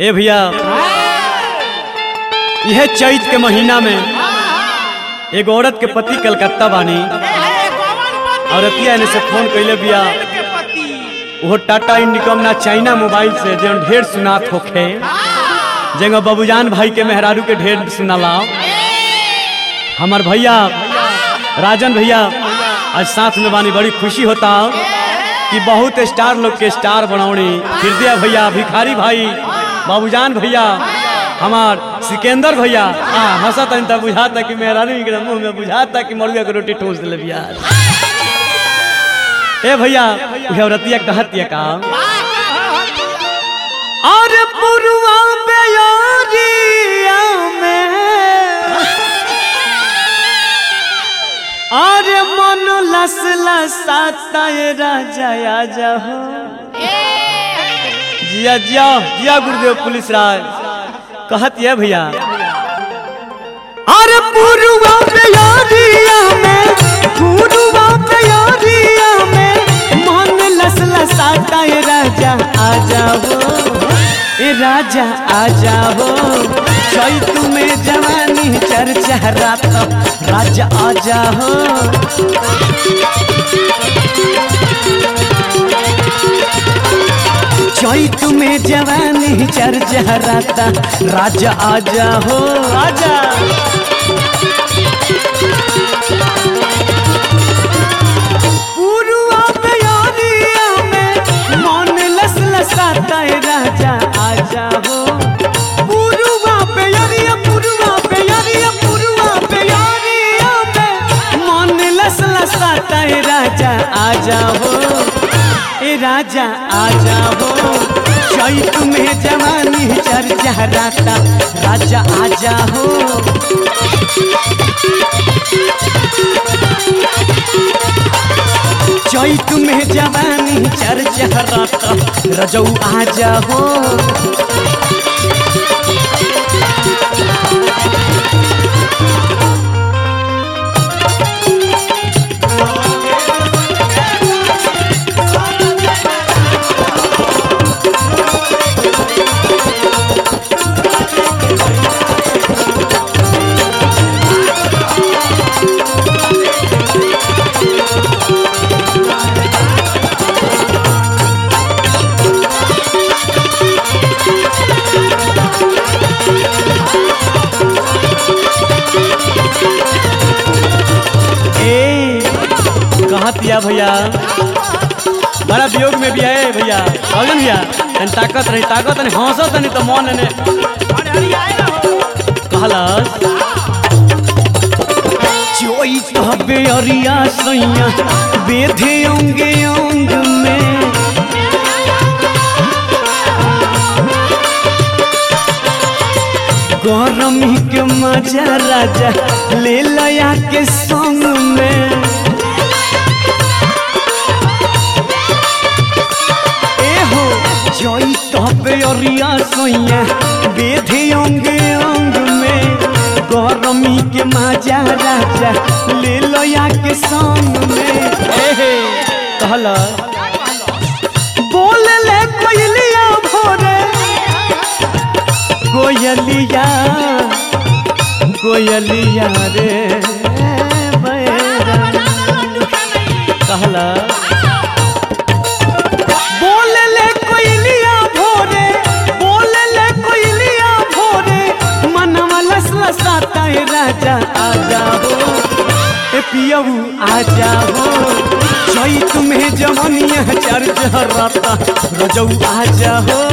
ए भैया यह चैत के महीना में एगो औरत के पति कलकत्ता बानी औरतिया ने से फोन कैले बिया वो टाटा इंडिकॉम ना चाइना मोबाइल से जो ढेर सुनात होखे जेंगा बाबूजान भाई के मेहरारू के ढेर सुनाला हमार भैया राजन भैया आज साथ में बानी बड़ी खुशी होता कि बहुत स्टार लोग के स्टार बनौनी हृदय भैया भिखारी भाई बाबूजान भैया हमार सिकंदर भैया आ हंसा तन तक बुझाता कि मेहरारू के मुंह में बुझाता कि मरुआ के रोटी ठोस दिले बिया ए भैया उहे औरतिया कहतिया का और पुरवा बेयारिया में और मन लस लसाता ये राजा आजा हो जिया जिया जिया गुरुदेव पुलिस राज कहत ये भैया अरे पुरवा बेयारिया में पुरवा बेयारिया में मन लस लसाता ये राजा आजा हो ए राजा आजा हो चैत में जवानी चर्चा रात राजा आजा हो चैत में जवानी चर्चा रात राजा आजा हो आजा पुरुआ प्यारिया में मन लस लसाता है राजा आजा हो पुरुआ प्यारिया पुरुआ प्यारिया पुरुआ प्यारिया में मन लस लसाता है राजा आजा हो ए राजा आजा हो चैत में जवानी चर्चा राता राजा आजा हो चैत में जवानी चर्चा राता रजऊ आजा हो ए कहत या भैया बड़ा वियोग में भी है भैया कहलन भैया तन ताकत रही ताकत नहीं हंसत नहीं तो मन ने कहलस चोई कहबे अरिया सैया बेधे अंगे अंग में गरमी के मजा राजा ले लया के संग में ए हो जई तबे अरिया सोइया बेधे अंग अंग में गरमी के मजा राजा ले लया के संग में ए हे कहला बोल ले कोयलिया भोरे कोयलिया कोयलिया रे बैरा कहला बोल ले कोयलिया भोरे बोल ले कोयलिया भोरे मनवा लस लसाता है राजा आजा हो ए पियऊ आजा हो जई तुम्हें जवनिया चर्च राता रजऊ आजा हो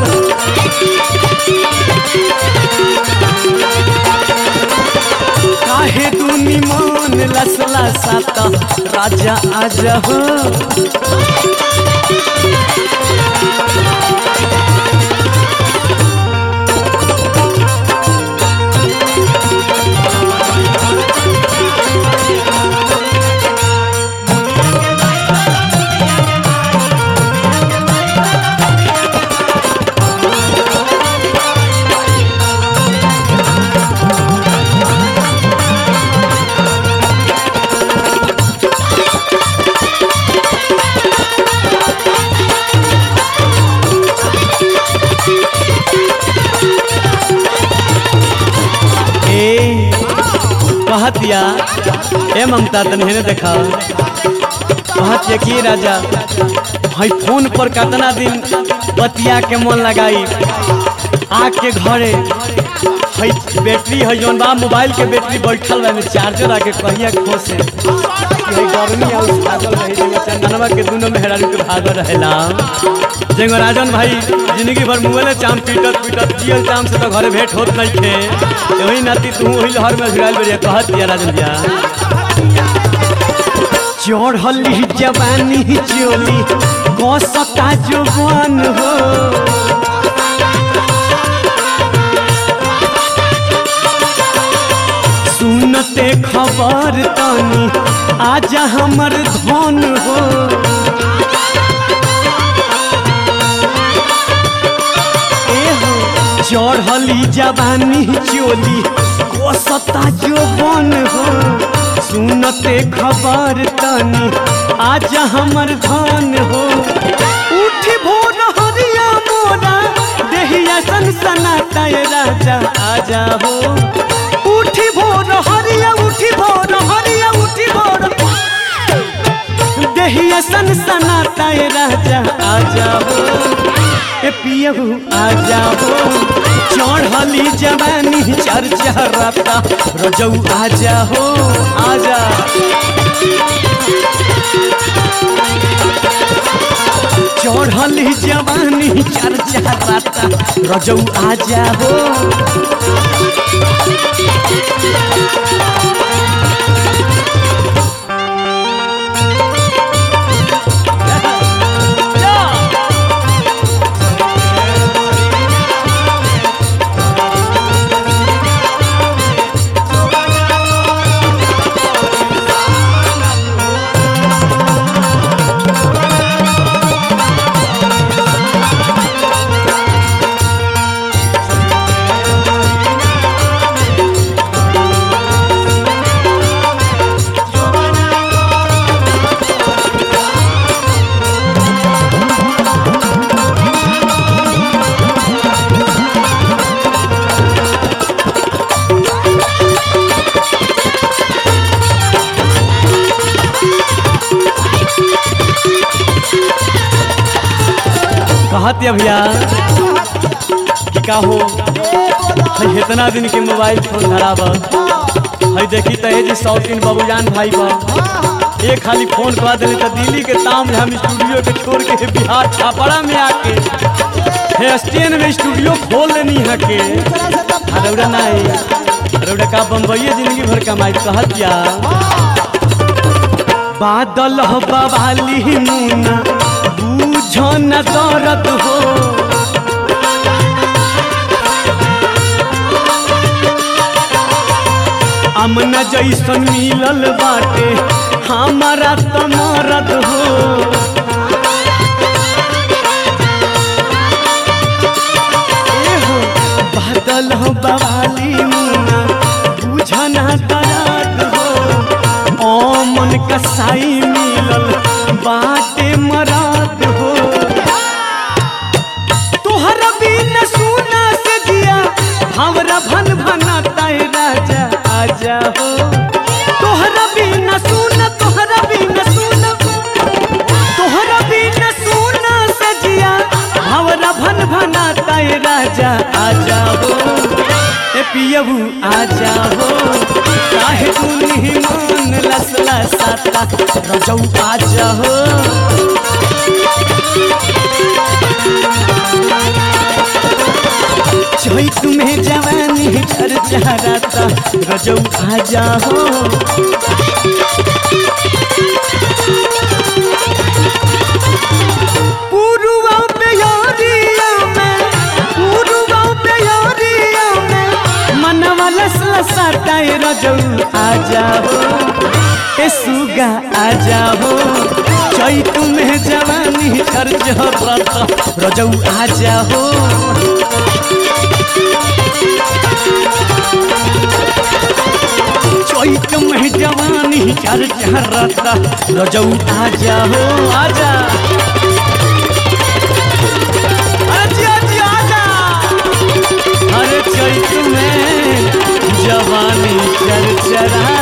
काहे दूनी मान लसला साता राजा आजा हो कहतिया ए ममता तन हेने देखा कहतिया कि राजा भाई फोन पर कितना दिन बतिया के मन लगाई आके घरे हई बैटरी है जौन बा मोबाइल के बैटरी बैठल बा में चार्जर आके कहिया खोसे हई गर्मी आ उस भागल रही जेंगे चंदनवा के दुनो में हेरारू के भागल रहेला जेंगो राजन भाई जिंदगी भर मुँहे चाम पीटत पीटत जियल चाम से तो घरे भेंट होत नहीं थे वही नाती तू वही लहर में भिड़ाइल बढ़िया कहत दिया राजन भैया चढ़ली जवानी चोली गसता जुबान हो सुनते खबर तनी आजा हमर धन हो एहो चढ़ली जवानी चोली गसता जुबान हो सुनते खबर तनी आज हमर धन हो उठी भोर हरिया मोरा देहिया सन सनाता ये राजा आजा हो उठी भोर हरिया उठी भोर हरिया उठी भोर देहिया सन सनाता ये राजा आजा हो ए पियहू आजा हो चढ़ली जवानी चर्चा रता रजऊ आजा हो आजा चढ़ली जवानी चर्चा रता रजऊ आजा हो कहत भैया कि का हो हई इतना दिन के मोबाइल फोन धराब हई देखी तो जी शौकीन बाबूजान भाई बा एक खाली फोन करा दिले तो दिल्ली के ताम में हम स्टूडियो के छोड़ के बिहार छापड़ा में आके हे स्टेन में स्टूडियो खोल लेनी है के अरौड़ा नहीं अरौड़ा का बम्बई जिंदगी भर कमाई कहत या बादल हो बवाली मुना बुझो न दर्द हो अमन जैसन मिलल बाटे हमारा तो मरद हो एहो, बादल हो बवाली मुना बुझना दर्द हो ओ मन कसाई मिलल बाटे मराद हो तोहरा बिन सुना से दिया हमरा भन भनाता है राजा आजा हो तोहरा बिन सुना तोहरा बिन सुना तोहरा बिन सुना से दिया हमरा भन भनाता है राजा आजा हो ए पियबू आजा हो काहे तू मन लसला साता रजौ आजा हो जोई तुम्हें जवानी कर चाहता रजौ आजा हो पुरुआ पे यारिया में पुरुआ पे यारिया में मनवा लसला साटाए रजौ आजा हो ए सुगा आजा हो जोई तुम्हें जवानी कर चाहता रजौ आजा हो चैत में जवानी चर चरता रजौ आजा हो आजा आजा आजा आजा अरे चैत में जवानी चर चरा